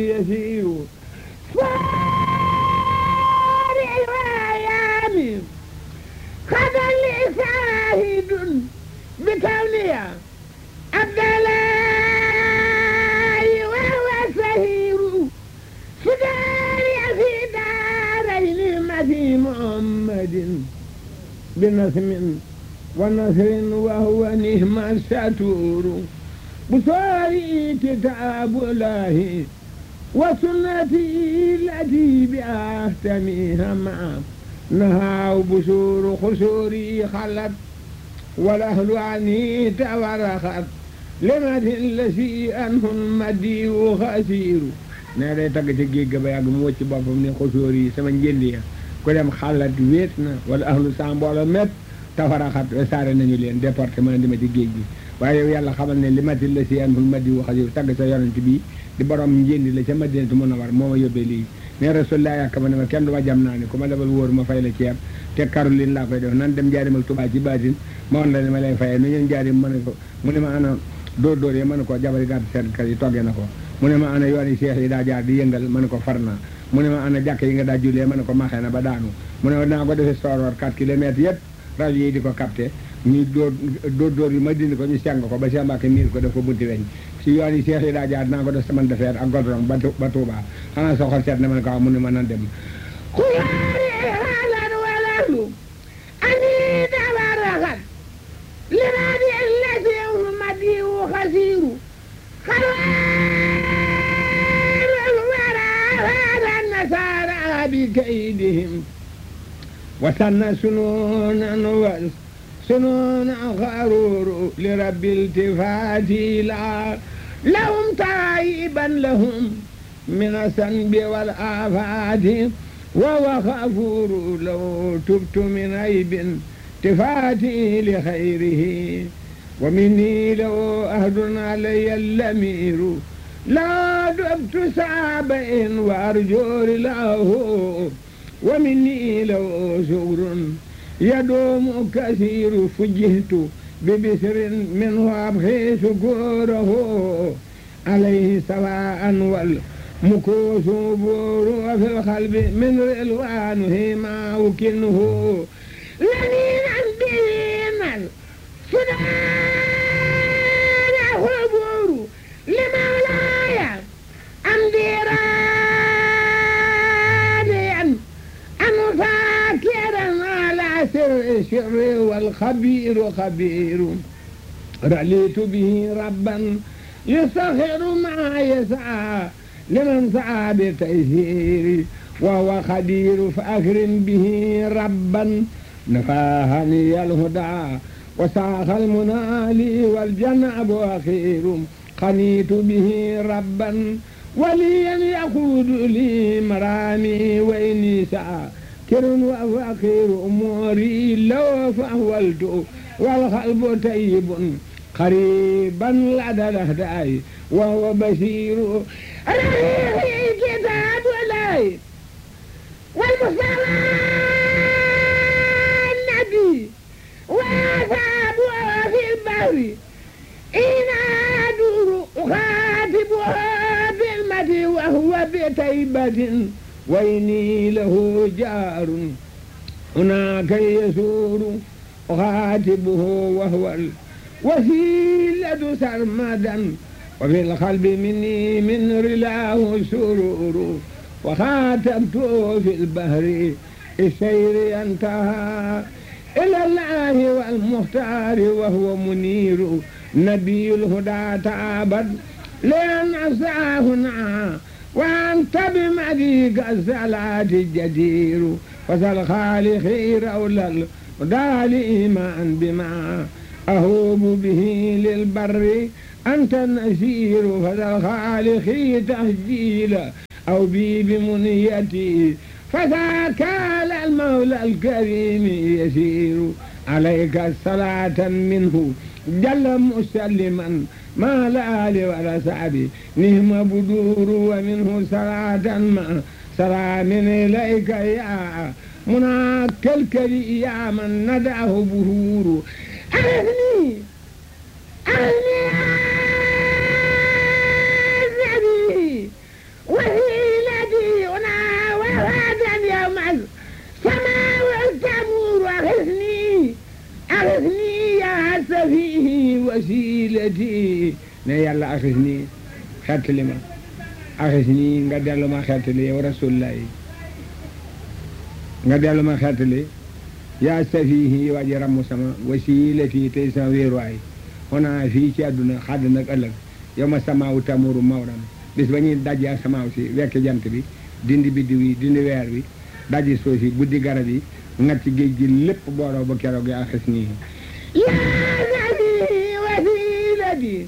يسير صارع الأيام خذا لي شاهد بكونها عبد الله وهو سهير سداري في دارين في محمد بنسم ونصر وهو نهم الستور بصاري كتاب الله وسنتي التي بأهتميها معه نهى بشور خسوري خلت والأهل عني تورخت لمد الذي أنه المدي خسير nee day tagg ci géej ga ba yàgg mu wëcc boppam ne xosóor yi sama njënd ya ku dem xalat wéet na wala ahlu sa mbooloo mépp tafaraxat saare nañu leen département di ma ci géej gi waaye yow yàlla xamal ne li mati la si anul madi waxas yow tagg sa yonent bi di borom njëndi la ca madinatu mën a war moo ma yóbbee lii ne rasulullah yàkk ma ne ma kenn du ma jam naa ne ku ma lebal wóor ma fay la ceeb te Caroline laa koy def nan dem jaarim ak Tuubaa ci baatin ma woon la ne ma lay fayee nu ñeen jaarim ma ne ko mu ne ma ana dóor dóor yi ma ne ko jabari gàtt seen kër yi toggee na ko mu ne ma ana yoon yi seex yi daa jaar di yëngal ma ne ko far naa mu ne ma ana jàkk yi nga daa jullee ma ne ko maxee na ba daanu mu ne ma naa ko defee sooroor 4 kilomètres yëpp rajo yi di ko capté ñu dóor dóor dóor yi ma dindi ko ñu seng ko ba Cheikh Mbacke miir ko def ko bunti weñ si yoon yi seex yi daa jaar naa ko def semaine de fer ak goudron ba ba Touba xanaa sa xol seet na ma ne ko mu ne ma nan dem xulaari haalan walalu ani dabaraxat liraadi allati madiu xasiiru خير الورى هذا النصارى بكيدهم وسن سنونا وسنونا غرور لرب التفات لا لهم تعيبا لهم من الذنب والآفات وهو غفور لو تبت من عيب تفاتي لخيره ومني لو أهد علي اللمير لا دبت سابع وأرجو له ومني لو سغر يدوم كثير فجهت ببسر منه أبخي سكوره عليه سواء والمكوس بور وفي القلب من رلوانه ما أكنه لنينا بنا سنان حبور لمولاي أمدي راديا أن فاكرا على سر الشر والخبير خبير رأيت به ربا يسخر ما يسعى لمن سعى بتيسير وهو خدير فأكرم به ربا نفاهني الهدى وساق المنالي والجنب أخير قنيت به ربا وليا يقود لي مرامي وإني ساكر وفقير أموري لو فأولت والقلب طيب قريبا لدى الأهداء وهو بشير رهيب كتاب الله والمصطفى النبي وأصحابها في البر إن أدور أخاطبها بالمدي وهو بتيبة وإني له جار هناك يسور أخاطبه وهو الوسيلة سرمدا وفي القلب مني من رلاه سرور وخاتمته في البحر السير انتهى إلى الله والمختار وهو منير نبي الهدى تعبد لأن أسعاهنا وأنت بمديك الصلاة الجدير فسل خالقي رول الهدى لإيمان بما أهوب به للبر أنت النسير فسل خالقي تهجيلا أو بي بمنيتي فذاك على المولى الكريم يسير عليك الصلاة منه جل مسلما ما الآل ولا سعد نهم بدور ومنه صلاة ما سلام إليك يا مناك الكري يا من ندعه بهور أغني أغني النبي wasilati ne yàlla axis nii xettali ma axis nii nga dellu ma xettali yow rasulullah yi nga dellu ma xettali yaa safihi waa ji ramm sama wasilati tey sama wéeruwaay xonaa fii ci àdduna xadd nag ëllëg yow ma samaawu tamuru mawran bis ba ñuy dajji asamaaw si wekk jant bi dindi biddiw yi dindi weer bi dajji suuf yi buddi garab yi ngat ci géej gi lépp booloo ba keroog yaa xis nii yaa nabi wasilati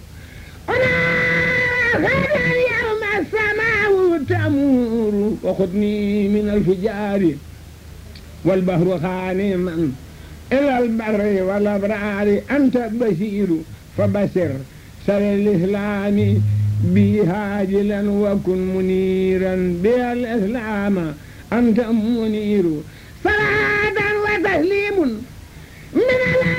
ona xadan yawma samaawu tamuru waxutni min alfujaari والبحر خانما إلى البر والأبرار أنت بشير فبشر سر الإسلام بي هاجلا وكن منيرا بها الإسلام أنت منير صلاة وتسليم من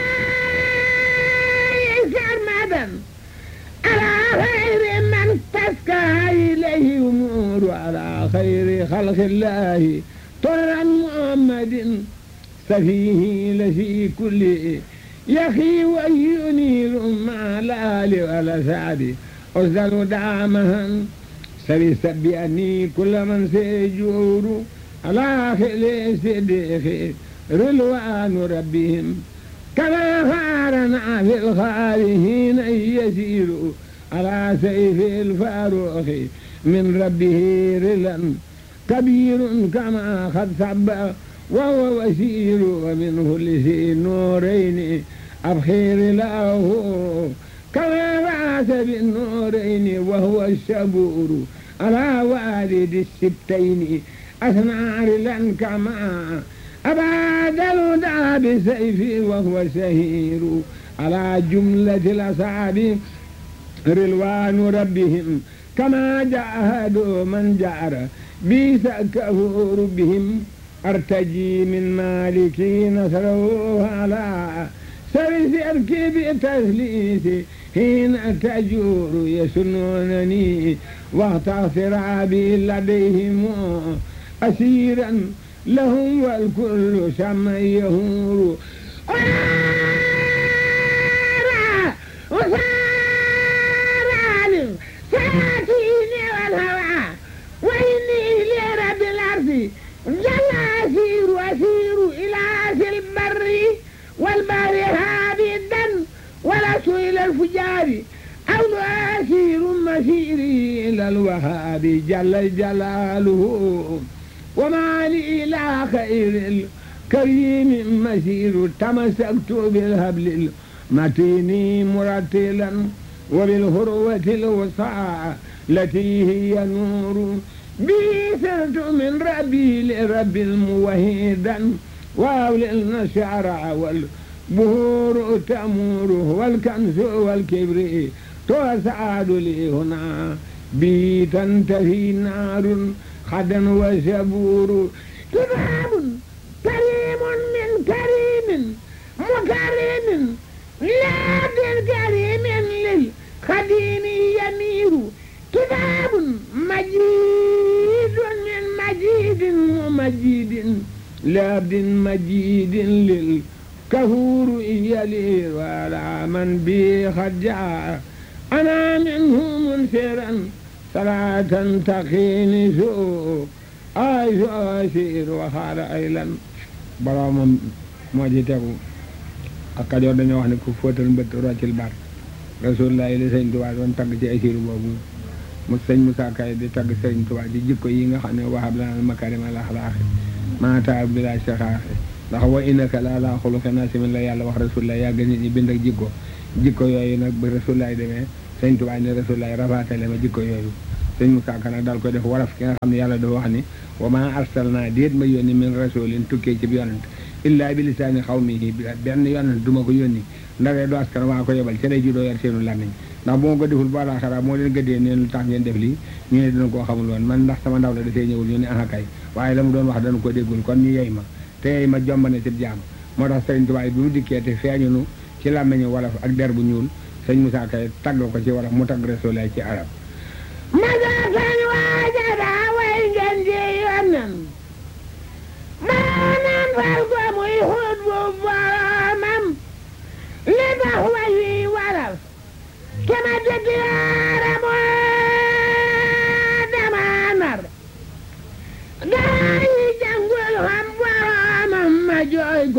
الله سرمدا على خير من تسكى إليه أمور على خير خلق الله طرا محمد سفيه لفي كل يخي وينير مع الآل والأسعد أسدل دعمها سبي سبيني كل من سيجور على خلي صديق رلوان ربهم كما فارنا في الخالهين يسير على سيف الفاروق من ربه رلا كبير كما قد ثب وهو وسيل ومنه لذي نورين أبخير له كما بعث بالنورين وهو الشبور على والد السبتين أثنى رلا كما أباد الهدى بسيفه وهو سهير على جملة الأصحاب رلوان ربهم كما جاهدوا من جار بيس كفور بهم أرتجي من مالكي نصره على سرس أركب تسليسي حين تجور يسنونني واغتصر عبي لديهم أسيرا لهم والكل سما يهور وسار ساتيني والهوى وإني لرب الأرض جل أسير أسير إلى أسي البر والبر هابدا ولست إلى الفجار أو أسير مسيري إلى الوهاب جل جلاله وما لي إلى خير الكريم مسير تمسكت بالهبل المتين مرتلا وبالهروة الوسعى التي هي نور بي سرت من ربي لرب موحدا وأولي النشعر والبهور تأمور والكنس والكبر تسعد لي هنا بي تنتهي نار خدا وسبور كتاب كريم من كريم مكرم لا بالكريم للخديم يمير كتاب مجيد من مجيد ومجيد لابد مجيد للكفور يلي ولا من بي خجع أنا منه منفرا صلاة تقيني سوء أي أسير وخار أيلا برام موجتكو akajoor dañoo wax ne ku fóotal mbët roccil bar rasulullah li sëñ Tuubaa doon tagg ci asiru boobu mu sëñ Musaa Kay di tagg sëñ Tuubaa di jikko yi nga xam ne waxab lanal makarima al axlaaxi maata bi laa saxaaxi ndax wa innaka la ala xuluqin asimin la yàlla wax rasulullah yàgg nit ñi bind ak jikko jikko yooyu nag ba rasulullah demee sëñ Tuubaa ne rasulullah rafaatale ma jikko yooyu sëñ Musaa Ka nag daal koy def waraf ki nga xam ne yàlla dafa wax ni wa ma arsalna déet ma yónni min rasulin tukkee ci bi yonent illaa bi lisaani xawmihi benn yonent du ma ko yónni ndawee du askan waa ko yebal ca lay ju doo yar seenu làmmiñ ndax bu ma ko deful ba laaxara moo leen gëddee neen lu tax ngeen def lii ñu ne dina koo xamul woon man ndax sama ndaw la dafee ñëwul ñu ne aha kay waaye la mu doon wax dana ko déggul kon ñu yey ma te yey ma jombane ci jaam moo tax sëriñ Tuubaa bi mu dikkee te feeñunu ci làmmiñu wolof ak der bu ñuul sëñ Musaa Kay tagg ko ci wolof mu tagg Rasulullaah ci arab masakan waajada way ngeen ji yonnen maanaam fal ko muy xut bu boromam li tax way wi waral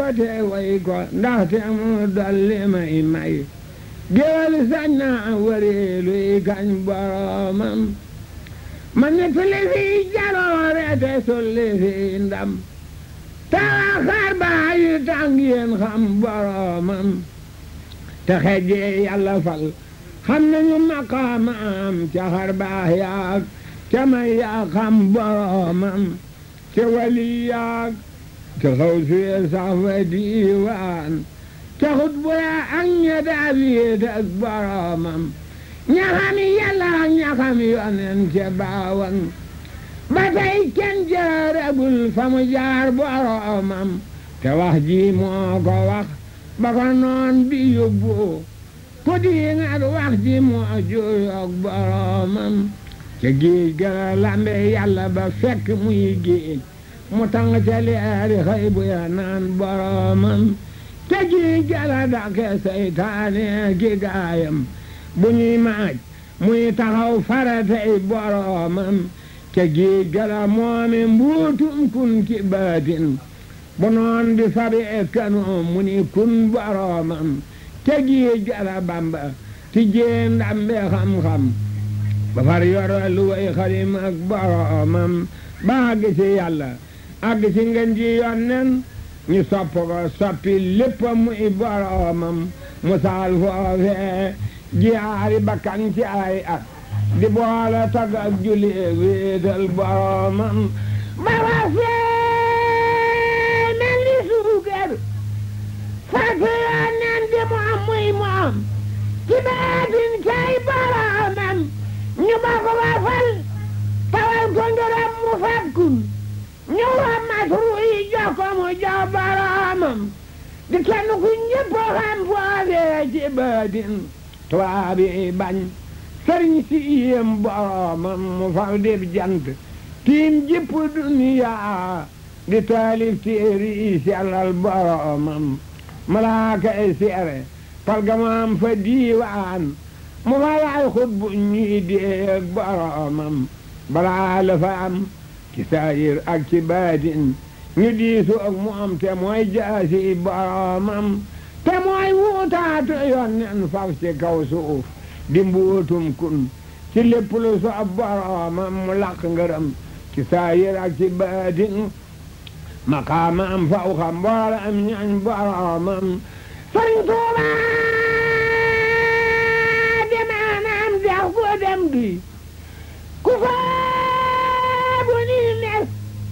ko te way ko ndaxte mu dolli may may géwél sañ na wëreeluy kañ boromam ma nettali fi jaloore te sulli fi ndam tawa xar baa yu tàng yéen xam boromam te xejjee yàlla fal xam nañu maqaamam ca xar baax yaag ca may yaa xam boromam ca wali yaag ca xaw suye sax fa diiwaan ca xut bu yaa ak ña daawiit ak boromam ña xam yàlla ak ña xam yonen ca baawan ba tey kenn jaaragul fa mu jaar boromam te wax ji moo ko wax ba ko noon bi yóbbu ku di ngat wax ji moo juyoog boromam ca géej gala lambe yàlla ba fekk muy géej mu tàng ca leeri xëy bu ya naan boromam ca géej gala dake seytaane ki gaayam bu ñuy maaj muy taxaw faratay boromam ca géej gala moomi mbuutum kun ki baatin bu noon bi fabi kanoom mu ni kun boromam ca géej gala bamba ti jee ndambe xam-xam ba far yoro lu way xalim ak boromam ba àgg ci yàlla àgg ci ngeen ji yonnen ñu sopp ko soppi lépp muy boromam mu saal foofee jiyaari bakkan ci ay at di boole tag ak julli wéetal boromam ba wasee mel ni suukar fàtte yonnen di mu am muy mu am ci baatin kay boromam ñu ba ko ba fal tawal ko ngërëm mu fakkun ñu wa matru yi jox ko mu jox boromam di kenn ku ñëpp xam foofee ci baatin tubaab yi bañ sëriñ si yéem boromam mu fal dib jant tiim jëpp duniya di taalif téeri yi sellal boromam malaaka yi seere palgamaam fa diiwaan mu fa laay xut bu ñuy déeg boromam balaa la fa am ci saayir ak ci baatin ñu diisu ak mu am te mooy jaasi boromam te mooy wuutaatu yonnen faf ci kaw suuf di mbuutum kun ci lépp lu so boromam mu laq ngërëm ci saayir ak ci baatin maqaamam faw xam mboole am ñañ boromam sëriñ Tuuba demaanam dex fu dem duy ku soobu ni mes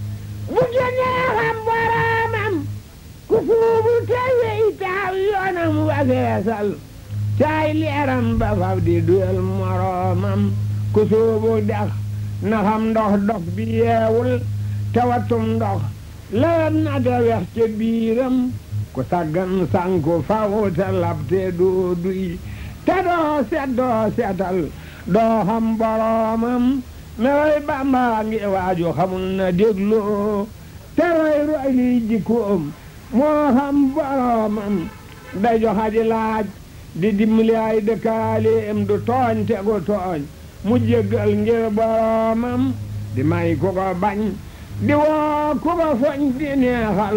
bu génnee xam boromam ku suubu tewey taaw yoonam wageesal caay leeram ba faf di duyal moromam ku suubu dex na xam ndox dox bi yeewul tewatum ndox lewet na te wex ca biiram ku saggan sanku faw te labte doo duy te doo set doo setal doo xam boromam mewoy bamba ngi waaju xamul na dégloo te roy roy liy jikkoom moo xam boromam day joxaji laaj di dimbali ay dëkkaaleem du tooñ te gu tooñ mu jéggal ngir boromam di may ku ko bañ di woo ku ko foñ di neexal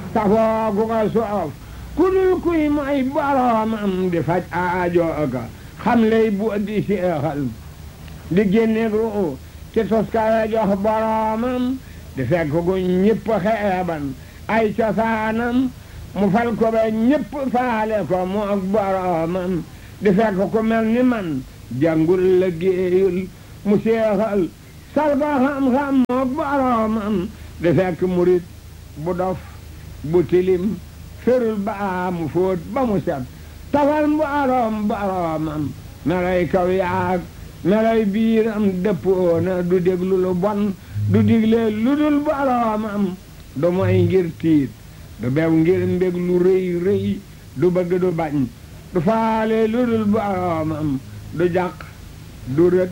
safoo ku ko soof ku dul kuy may boromam di faj aajooga xam lay bu di seexal di génne ru ci toskare jox boromam di fekk gu ñëpp xeeban ay cosaanam mu fal ko ba ñëpp faale ko mu ak boromam di fekk ku mel ni man jàngul la géeyul mu seexal sal ko xam-xam mu ak boromam di fekk murit bu dof bu tilim ferul ba mu fóot ba mu set tafal borom boromam melay kaw yaag melay biiram dëppoona du déglu lu bon du digle lu dul boromam du moy ngir tiit du bew ngir mbég lu rëy rëy du bëgg du bañ du faale lu dul boromam du jàq du rët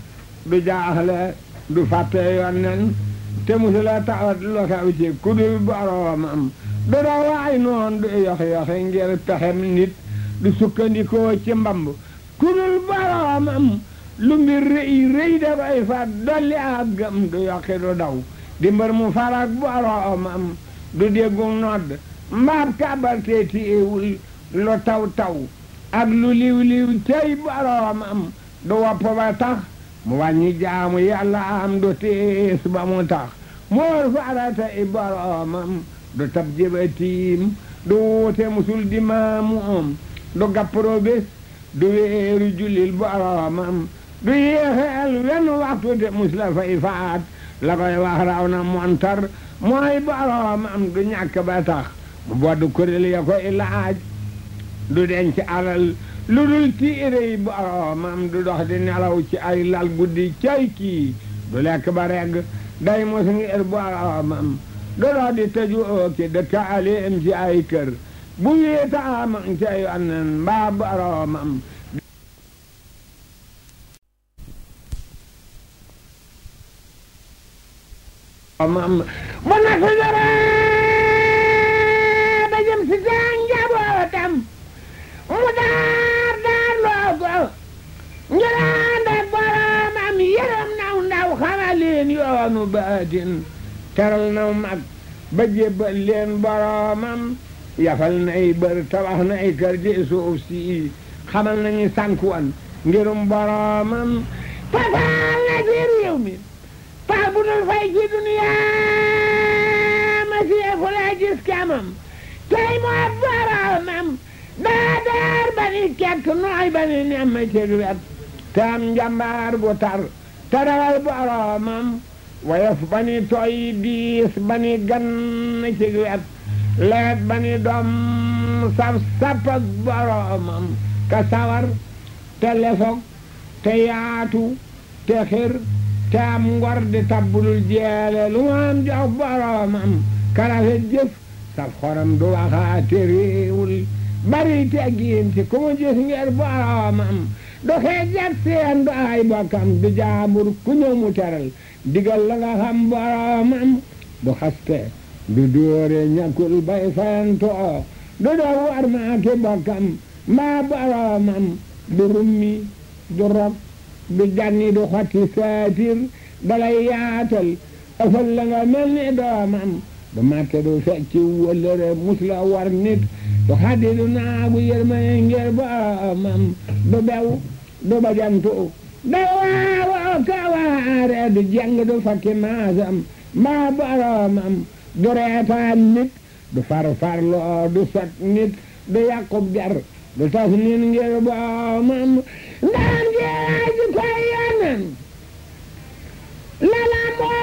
du jaaxle du fàtte yonnen te musula tawat lu xew ci ku dul boromam du dawaay noon du yox-yoxe ngir pexem nit du sukkandikoo ci mbamb ku dul boromam lu mbir rëy rëy dafay fat dolli ak gëm du yokki du daw di mbër mu farak boromam du déggu nodd mbaab kabar te tiiwul lu taw taw ak lu liw liw cey boroomam du wopp ba tax mu wàññi jaamu yàlla am du tiis ba mu tax moor farata i boroomam du tab jëbatiim du wuute musul di maamoom du gappro bés du weeru jullil boroomam du yéexeel wenn waxtu te mus la fay faat la koy wax raw na montar mooy boroomam du ñàkk ba tax mu bodd kuréel ya koy laaj du denc alal lu dul tiire yi boroomam du dox di nelaw ci ay lal guddi cay kii du lekk ba regg day mos ngir boroomam du dox di tëju ooki dëkkaaleem ci ay kër bu wéetaam ca yonnen mbaa boroomam mam bu na fi dara ba jëm si seen njabootam mu daar daar loo ko njëlaan ak boroomam yërëm naw ndaw xamal leen yoonu baatin teral naw mag ba jébbal leen boroomam yafal nay bër tabax nay kër ji suuf si xamal nañu sànkuwan ngirum boroomam tafaal na ci réew mi pax bu dul fay ci duniyaa ma seefu la gis kamam tey moo boroomam daa daar ba ni kekk nooy ba ni nemm ci wet te am njambaar bu tar te rawal boroomam woyof ba ni tooy diis ba ni gan ci wet leet ba ni doom saf sappak boroomam ka sawar te lefog te yaatu te xir te am ngor di tabbulul jeele lu mu am jox boroomam ka rafet jëf saf xoram du waxaate réewul bari teggiin ci ku mu gis ngir boroomam du xeejat seen du ay bokkam du jaambur ku ñëw mu teral digal la nga xam boroomam du xaste du dóore ñàkkul bay fayantoo du doo war maa ki bokkam mbaa boroomam du rummi du rob du janni du xotti saatir dalay yaatal ëfal la nga mel ni doomam du màtte du fecci wëllëre mus la war nit du xaddi du naagu yërmane ngir boroomam du bew du bajantu du waawoo ka waare du jeng du fakki maasam mbaa boroomam du reetaan nit du farfarloo du sot nit du yàqub jar du tas nit ngir boroomam ndaan jeex ji koy yonen lala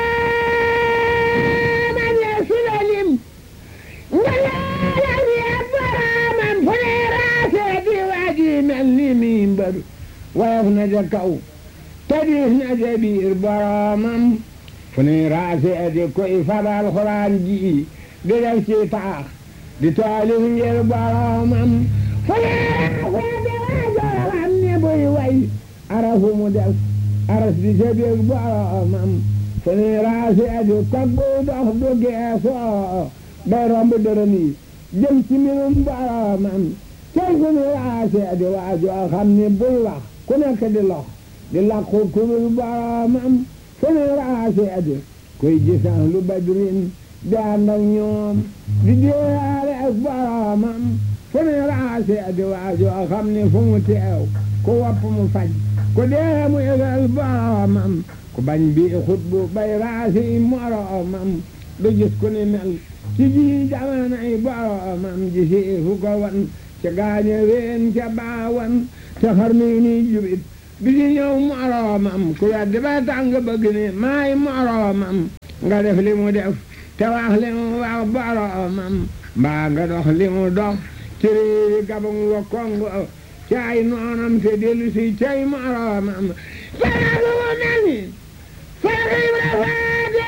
mooma ne sulalim nga leelal ya boroomam fu ne raasee di waaji mel ni mimbar woyof na ja kaw te diis na ja biir boroomam fu ne raasee di koy fabal xuraan ji di def ci taax di taalif ngir boroomam fu ne raasee di waajoo xam ne buy way arafu mu def aras di ca biir boroomam fu ne raasee di kog bu dox du geesoo day romb dërëm yi jëm ci mbirum boroomam tey fu ne raasee di waajoo xam ne buy wax ku nekk di lox di làqu kurul boroomam fu ne raasee di koy gisan lu badrin di ànd ak ñoom di déyaale ak boroomam fu ne raasee di waajoo xam ne fu mu teew ku wopp mu faj ku dee mu yëgal boroomam ku bañ bi xutbu bay raasi moroomam du gis ku ni mel ci ji jamanay boroomam ji si fu ko wan ca gaañe ween ca baawan ca xarnu ni jubit bi ci ñëw moroomam ku weddi ba tàng bëgg ni maay moroomam nga def li mu def te wax li mu wax boroomam mbaa nga dox li mu dox ci réewi gabang wa kongo ci ay noonam te dellu si cay moroomam faragu mu mel ni faragu Ibra Faate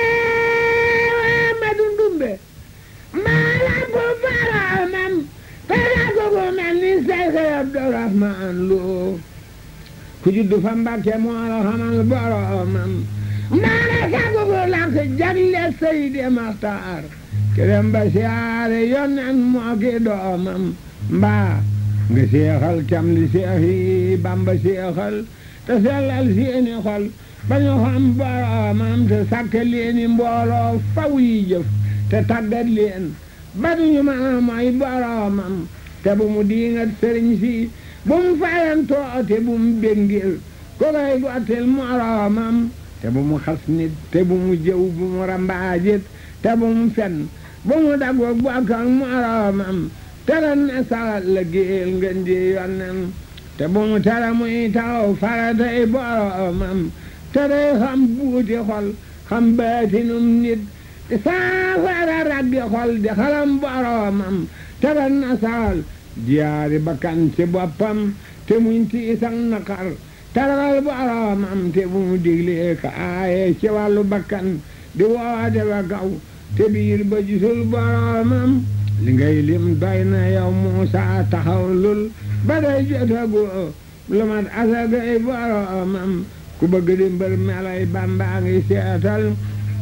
Amadu Ndumbe maalam bu boroomam faragu mu mel ni Seex Abdurahmaan Lo ku juddu fa Mbàkke moo la xamal boroomam maana sagu bu lakk jagle Seydi Maxtaar kerem ba siyaare yonen moo ki doomam mbaa nga seexal cam li seex yi Bamba seexal te sellal seeni xol ba ñu xam boroomam te sàkk leeni mbooloo faw yi jëf te tàggat leen ba duñu mën a mooy boromam te bu mu diingat sëriñ si bu mu fayantoo te bu mu béngil ko koy gottil moromam te bu mu xas nit te bu mu jëw bu mu rambaajit te bu mu fen bu mu dagoog bokk ak moromam te ren ne salat la géel ngeen di yonnen te bu mu tere muy taw faratay boromam te day xam buuti xol xam baatinum nit saafara raggi xol di xalam boromam te ren ne saal jiyaari bakkan ci boppam te muñ tiisak naqar taral boromam te bu mu diglee ka aaye ci wàllu bakkan di woote ba kaw te biir ba gisul boromam li ngay lim doy na yow Muusa taxaw lul ba day jotagoo lu mat asagay boromam ku bëgg di mbër melay Bamba ngi seetal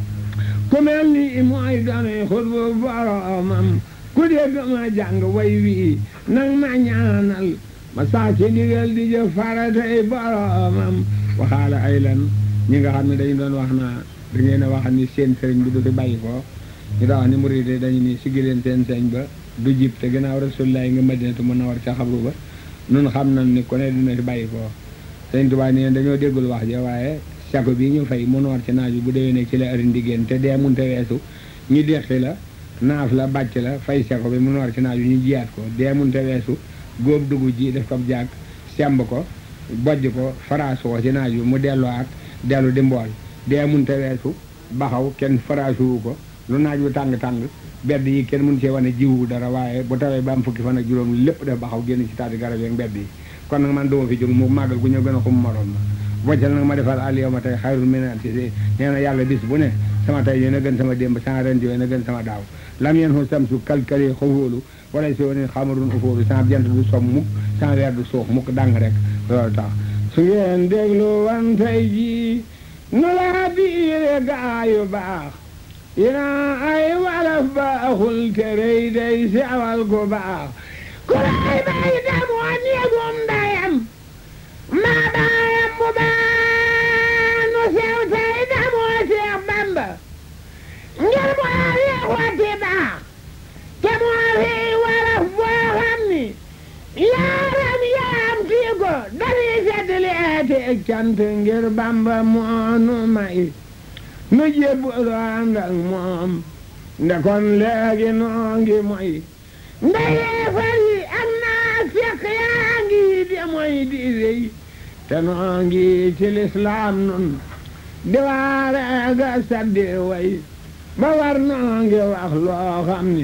ku mel ni mooy doonay xutbu boromam ku dégg ma jàng way wii nang ma ñaanal ma saa ci ndigal di jëf faratay boromam waxaala ay lan ñi nga xam ne dañu doon wax naa da ngeen a wax ni seen sëriñ bi du fi bàyyi ko ñu daa wax ni murid dañu ni siggi leen seen sëriñ ba du jib te gannaaw rasulullah nga madinatu mën a war ca xabru ba nun xam nañ ni ku ne dina fi bàyyi ko sëriñ Tuubaa ni dañoo déggul wax ja waaye sako bi ñu fay mun war ci naaj bi bu déwee nekk ci la ëri ndigéen te dee munte weesu ñu deqi la naaf la bàcc la fay seko bi mun war ci naaj bi ñu jiyaat ko dee munte weesu góob dugub ji def ko jaag semb ko bojj ko faraasoo ci naaj bi mu delloo ak dellu di mbool dee munte weesu baxaw kenn faraasuwu ko lu naaj bi tàng-tàng bedd yi kenn mun cee wane jiwu dara waaye bu tawee ba am fukki fan ak juróom lépp def baxaw génn ci taati garab yeeg mbedd yi kon nag man duma fi jóg mu màggal gu ñëw gën a xum moroom ma boccal nag ma defal al yow ma tey xayrul minati nee na yàlla bis bu ne sama tey yéen a gën sama démb sama ren yéen a gën sama daaw lam yeen hu samsu kalkali xawóolu wala si woni xamarun ufóolu sama jant du som mukk sama weer du suux mukk dàng rek loolu tax su ngeen déglu wan tey ji nu laa biire gaayu baax ina ay walaf baaxul te rëy day sewal ku baax ku lay bay demoo néegum ndayam maa baayam bu baax nu sew tey demoo Seex Bamba ngir moo yeexooti baax te moo fi walaf boo xam ni yaaram yaam tii ko dañuy seddali eeti cant ngir Bamba moo nu may nu jébbalu ànd ak moom nde kon léegi noo ngi moy nde yeefar yi ak naa fekk yaa ngi di moy di rëy te noo ngi ci lislaam nun di waare ga saddi way ba war noo ngi wax loo xam ni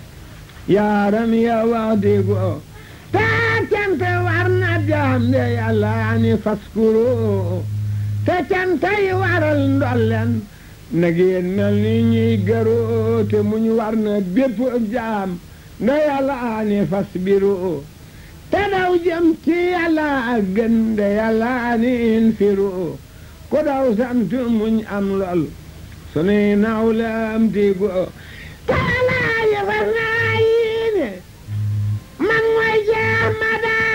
yaaram ya wax di go taa cant war na jaam de yàlla ni faskuru te cantay waral ndollen na ngeen mel ni ñuy gëru te muñ war na bépp jaam nda yàlla ni fasbiru te daw jëm ci yàlla ak gën de yàlla ni infiru ku daw sant muñ am lool sunuy nawlam tigo taalaa yi fas naa yiine man mooy jaam ma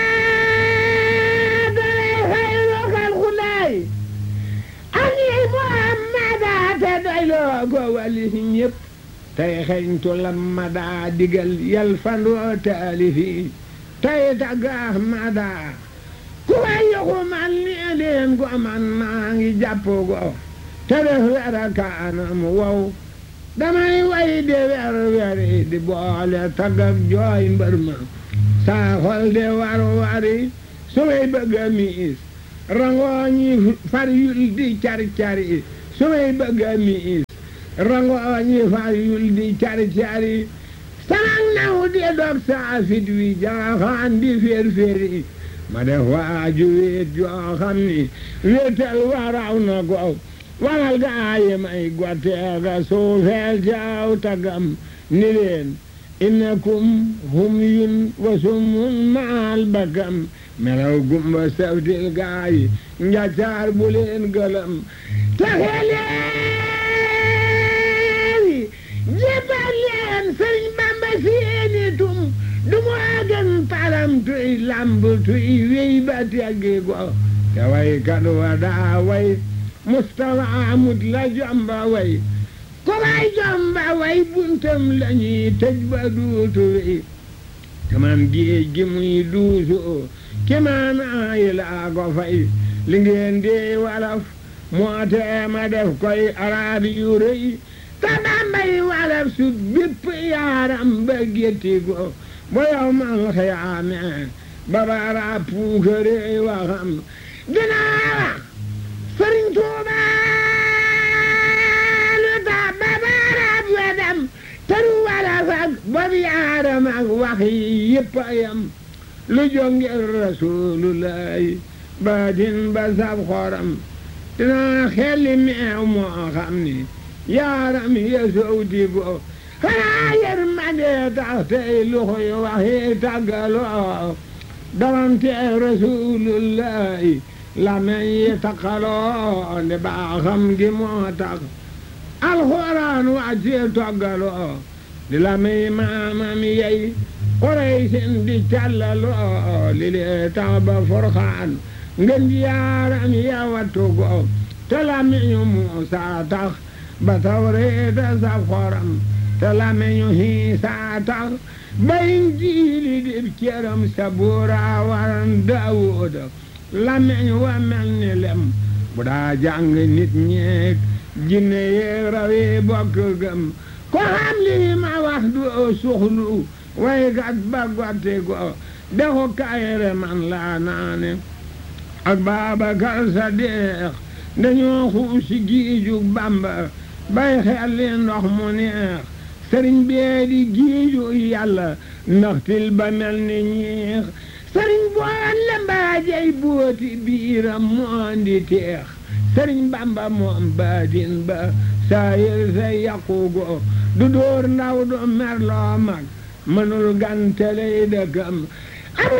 daa dalay xayru xalxulaay ani muhammada te doyloo ko wali si ñëpp tey xeñtu lamada digal yal fandoo taalifi tey tagg ahmada ku way yoxu man ni leen ko man maa ngi jàpp go te def wera kaanam wow damay way de wer weri di boole tagg ak jooy mbër ma saa xol de war wari su may bëgg a miis rangooñi far yul di cari cari su may bëgg a miis rangooñi far yul di cari cari sanak naw di dog saa fit wi jaaxaan di féer féeri ma def waaju wéet joo xam ni wéetal waraw na ko waral gaayi may gotteega suufeel jaaw tagam ni leen innakum hum yun wa sumun maal bakam melaw gumba saftil gaayi njaccaar bu leen gëlëm taxeleewi jébal leen sëriñ bamba seeni tum du mu agan param tuy lamb tuy wey ba teggi go te way kat wa daa way mustafa amut la jomba way ko way jomba way buntam lañuy tëj ba duutu wi tamam géej gi muy duusu kimaana yi laa ko fay li ngeen di walaf moo tee ma def koy araab yu rëy te dambay walaf su bépp yaaram ba gétti ko ba yow man xiyaame ba bara puukare waxam dinaa wax sëriñ Tuuba lu tax ba bara wedam tëru walaf ak bob yaaram ak wax yi yëpp a yam lu jongir rasulullahi baatin ba sab xoram dinaa xelli meew moo xam ni yaaram ya sowti ko xanaa yërmande tax tey luxuy waxi tàggaloo darante rasulullahi lamen yi taqaloo nde baaxam gi moo tax alxuraan wàcce toggaloo di lamey maamam yey Quraysin di callaloo li lee tax ba forxaan ngën ji yaaram ya wattu ko te lamiñu Muusa tax ba tawreeta saf xoram te lamiñu Hiisa tax ba Injiili dib cëram sabuura waran Daawuda lamiñ wa mel ni lem bu daa jàng nit ñeek jinne yeeg rawi bokk gëm ko xam lii ma wax du suxlu way gat ba gotte ko dexu kayre man laa naane ak Baabakar Sadiq dañoo xuusi giijug Bamba bay xel li ndox mu neex sëriñ bee di giiju yàlla ndaxtil ba mel ni ñeex sëriñ boon la mbaajey booti biiram mu andi teex sëriñ Bamba moom baatin ba saayir sa yaqugo du dóor ndaw du merloo mag mënul ganteley dëkkam am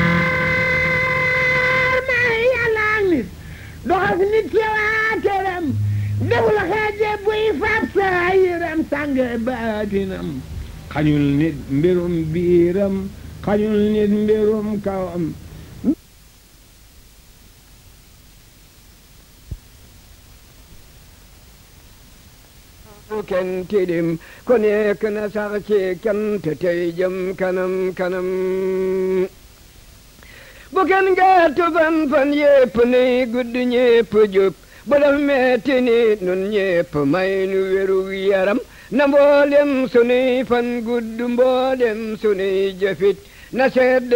doxas nit ci waa këram deful xeeje buy fab saayiram sànge baatinam xañul nit mbirum biiram xañul nit mbirum kawam kenn tilim ku nekk na sax ci cant tey jëm kanam kanam bu kenn gàttu fan fan yépp nuy gudd ñépp jub bu daf metti ni nun ñépp may nu wéru yaram na mboolem sunuy fan gudd mboolem sunuy jëfit na sedd